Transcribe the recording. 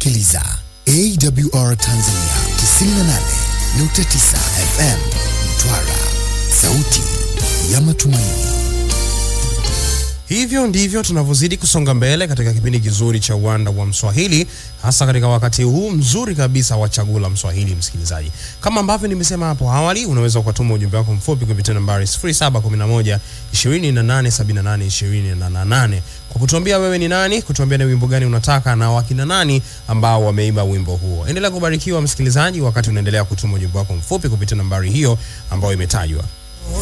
Unasikiliza AWR Tanzania 98.9 FM Mtwara, sauti ya matumaini. Hivyo ndivyo tunavyozidi kusonga mbele katika kipindi kizuri cha uwanda wa Mswahili, hasa katika wakati huu mzuri kabisa wa chaguo la Mswahili. Msikilizaji, kama ambavyo nimesema hapo awali, unaweza ukatuma ujumbe wako mfupi kupitia nambari 0711 2878 28 kwa kutuambia wewe ni nani, kutuambia ni wimbo gani unataka na wakina nani ambao wameimba wimbo huo. Endelea kubarikiwa msikilizaji, wakati unaendelea kutuma ujumbe wako mfupi kupitia nambari hiyo ambayo imetajwa.